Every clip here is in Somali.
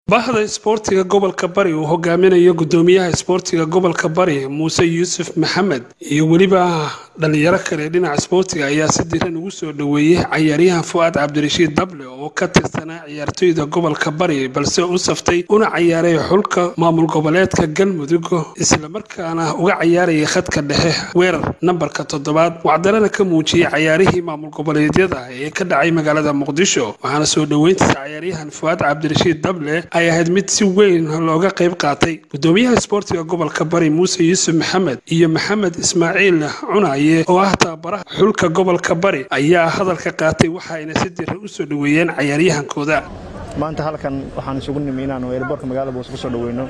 bahda isboortiga gobolka bari uu hogaaminayo gudoomiyaha isboortiga gobolka bari muuse yuusuf maxamed iyo weliba dhalinyaro kale dhinaca isboortiga ayaa si diran ugu soo dhoweeyey cayaaryahan fu-aad cabdirashiid dable oo ka tirsanaa ciyaartoyda gobolka bari balse u saftay una cayaaray xulka maamul goboleedka galmudug islamarkaana uga cayaarayay khadka dhexe weerar nambarka toddobaad wacdarana ka muujiyey cayaarihii maamul goboleedyada ee ka dhacay magaalada muqdisho waxaana soo dhoweyntiisa cayaaryahan fu-aad cabdirashiid dable ay ahayd mid si weyn looga qayb qaatay gudoomiyaha isboortiga gobolka bari muuse yuusuf maxamed iyo maxamed ismaaciil cunaye oo ah tababaraha xulka gobolka bari ayaa hadalka qaatay waxaayna si diran u soo dhoweeyeen cayaaryahankooda maanta halkan waxaan isugu nimi inaanu eelboorka magaalada boos ku soo dhoweyno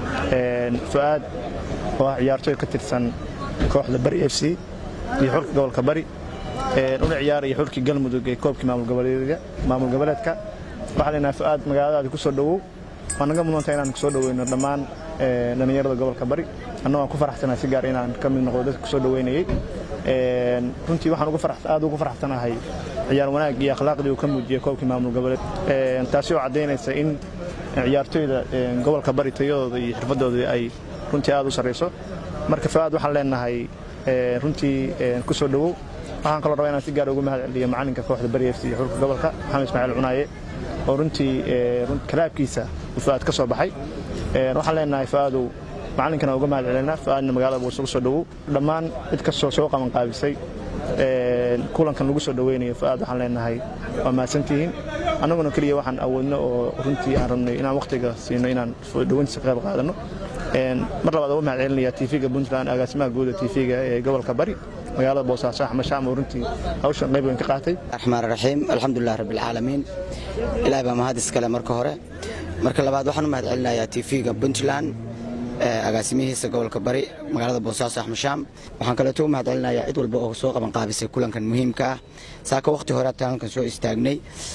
fu-aad oo ah ciyaartooy ka tirsan kooxda bari f c iyo xulka gobolka bari una ciyaaraya xulkii galmudug ee koobkii maamul goboleedka waxaa leenahay fu-aad magaaladaadi ku soo dhowow waa naga mudanta inaan kusoo dhoweyno dhammaan dhallinyarada gobolka bari anna waan ku faraxsanahay si gaar inaan ka mid noqdo dadka kusoo dhoweynayey runtii waxaan aad ugu faraxsanahay ciyaar wanaag iyo akhlaaqdii uu ka muujiyey koobkii maamul goboleed taasi oo caddaynaysa in ciyaartooyda gobolka bari tayadooda iyo xirfadooda ay runtii aad u sarrayso marka fu-aad waxaan leenahay runtii ku soo dhowow waxaan kaloo rabaa inaan si gaar ugu mahad celiyo macalinka kooxda bari f c iyo xulka gobolka maxamed ismaaciil cunaaye oo runtii kalaabkiisa uu fu-aad ka soo baxay waxaan leenahay fu-aadow macalinkana uga mahad celinaa fu-aadna magaalada buu isugu soo dhowow dhammaan cid kastoo soo qabanqaabisay kulankan lagu soo dhoweynayo fu-aad waxaan leenahay waa mahadsantihiin annaguna keliya waxaan awoodno oo runtii aan rabnay inaan wakhtiga siino inaan dhoweyntiisa ka qayb qaadanno mar labaad uga mahad celinaya tv-ga puntland agaasimaha guuda tv-ga ee gobolka bari magaalada boosaaso axmed shaam oo runtii hawshan qayb weyn ka qaatay raxmaan raxiim alxamdulilah rabbilcaalamiin ilaah baa mahad iskale marka hore marka labaad waxaan u mahad celinayaa tv-ga puntland agaasimihiisa gobolka bari magaalada boosaaso axmed shaam waxaan kaleeto u mahad celinayaa cid walba oo soo qabanqaabisay kulankan muhiimka ah saaka wakhti hore taankan soo istaagnay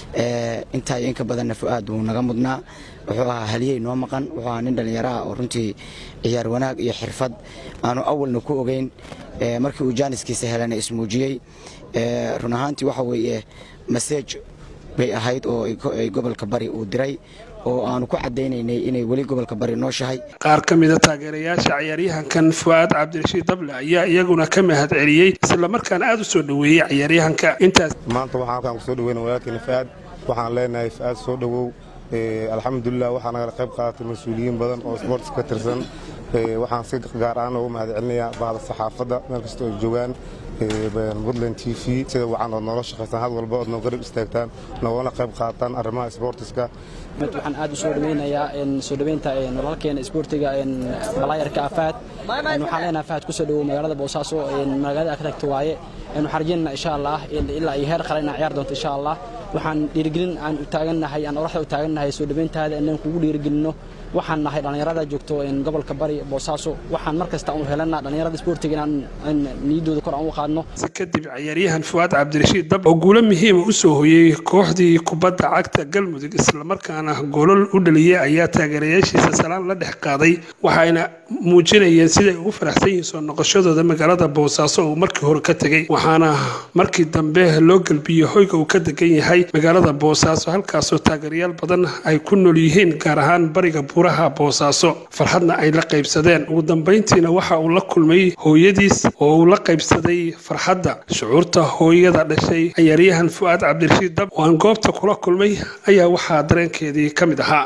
intaa iyo inka badanna fu-aad wuu naga mudnaa wuxuu ahaa haliyey noo maqan wuxuu ahaa nin dhallinyaro ah oo runtii ciyaar wanaag iyo xirfad aanu awalna ku ogeyn markii uu jaaniskiisa helana ismuujiyey run ahaantii waxa weeye maseej bay ahayd oo ay gobolka bari uu diray oo aanu ku cadaynaynay inay weli gobolka bari nooshahay qaar ka mida taageerayaasha cayaaryahankan fu-aad cabdirashiid dable ayaa iyaguna ka mahad celiyey islamarkaana aada u soo dhoweeyey cayaaryahanka intaas maanta waxaan halkaan kusoo dhoweyna walaalkeena fu-aad waxaan leenahay fu-aad soo dhowow alxamdulilah waxaa nagala qayb qaadatay mas-uuliyiin badan oo sports ka tirsan waxaan si gaar ahaan ugu mahad celinayaa bahda saxaafadda meel kasta oo joogaan puntland t v sida wacan ood noola shaqaystaan had walba ood noo garab istaagtaan noogana qayb qaataan arrimaha sportiska waxaan aad u soo dhaweynayaa soo dhaweynta walaalkeena isboortiga balaayarka afaad waxaan leenahay faad kusoo dhawow magaalada boosaaso magaalada ka tagta waaye waxaan rajeynana insha allah ilaa iyo heer qale inaan ciyaar doonto insha allah waxaan dhiirigelin aan u taagannahay aan oraxda u taagannahay soo dhaweyntaada inaan kugu dhiirigelino waxaan nahay dhallinyarada joogto gobolka bari boosaaso waxaan mar kasta u helana dhallinyarada isboortiga inaan niyaddooda kor aan u qaadno si kadib cayaaryahan fuaad cabdirashiid dab oo guulo muhiima u soo hoyey kooxdii kubadda cagta galmudug islamarkaana goolol u dhaliyey ayaa taageerayaashiisa salaan la dhex qaaday waxayna muujinayeen siday ugu faraxsan yihiin soo noqoshadooda magaalada boosaaso uu markii hore ka tegey waxaana markii dambe loo gelbiyey hoyga uu ka degan yahay magaalada boosaaso halkaasoo taageerayaal badan ay ku nool yihiin gaar ahaan bariga buuraha boosaaso farxadna ay la qaybsadeen ugu dambayntiina waxa uu la kulmay hooyadiis oo uu la qaybsaday farxadda shucuurta hooyada dhashay cayaaryahan fu-aad cabdirashiid dab oo aan goobta kula kulmay ayaa waxaa dareenkeedii ka mid ahaa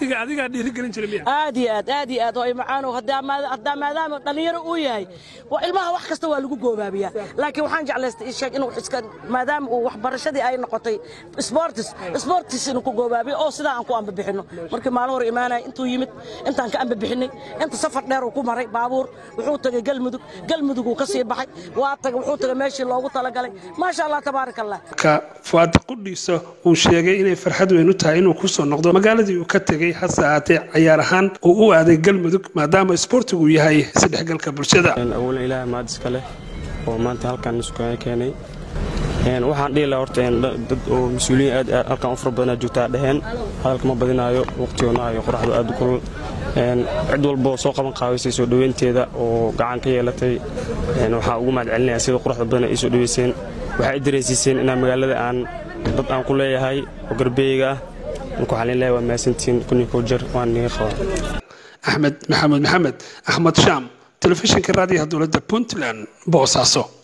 aad iyo aad aad iyo aad oo macaano haddaa maadaama dhallinyaro uu yahay ilmaha wax kasta waa lagu goobaabiyaa laakiin waxaan jeclaystay isheeg inuu iska maadaama uu waxbarashadii ay noqotay sportis sportis inuu ku goobaabiyo oo sidaa aan ku ambabixinno markii maalin hore imaanaya intuu yimid intaan ka ambabixinay inta safar dheer uu ku maray baabuur wuxuu tagay galmudug galmudug uu ka sii baxay waa tagay wuxuu tagay meeshii loogu talagalay maasha allah tabaarak allah ka fuaad qudhiisa uu sheegay inay farxad weyn u tahay inuu kusoo noqdo magaaladii uu ka tegey hase ahaatee cayaar ahaan uu u aaday galmudug maadaama isboortigu yahay isdhexgalka bulshada awalan ilaaha mahad iska leh oo maanta halkaan isukaga keenay waxaan dhihi lahaa horta dad oo mas-uuliyiin aad halkaan u fara badanaa joogtaa dheheen hadalka ma badinaayo waqtigoona iyo qoraxdu aad u kulul cid walboo soo qaban qaabaysay soo dhoweynteeda oo gacan ka yeelatay waxaa ugu mahad celinaya sida quruxda badan ay soo dhoweyseen waxay dareysiiseen inaa magaalada aan dad aan ku leeyahay oo garbeeyga ah marka waxaan leeyahay waa mahadsantihiin kunii koo jer waan niga qabaa axmed maxamed maxamed axmed shaam telefishinka raadiyaha dowladda puntland boosaaso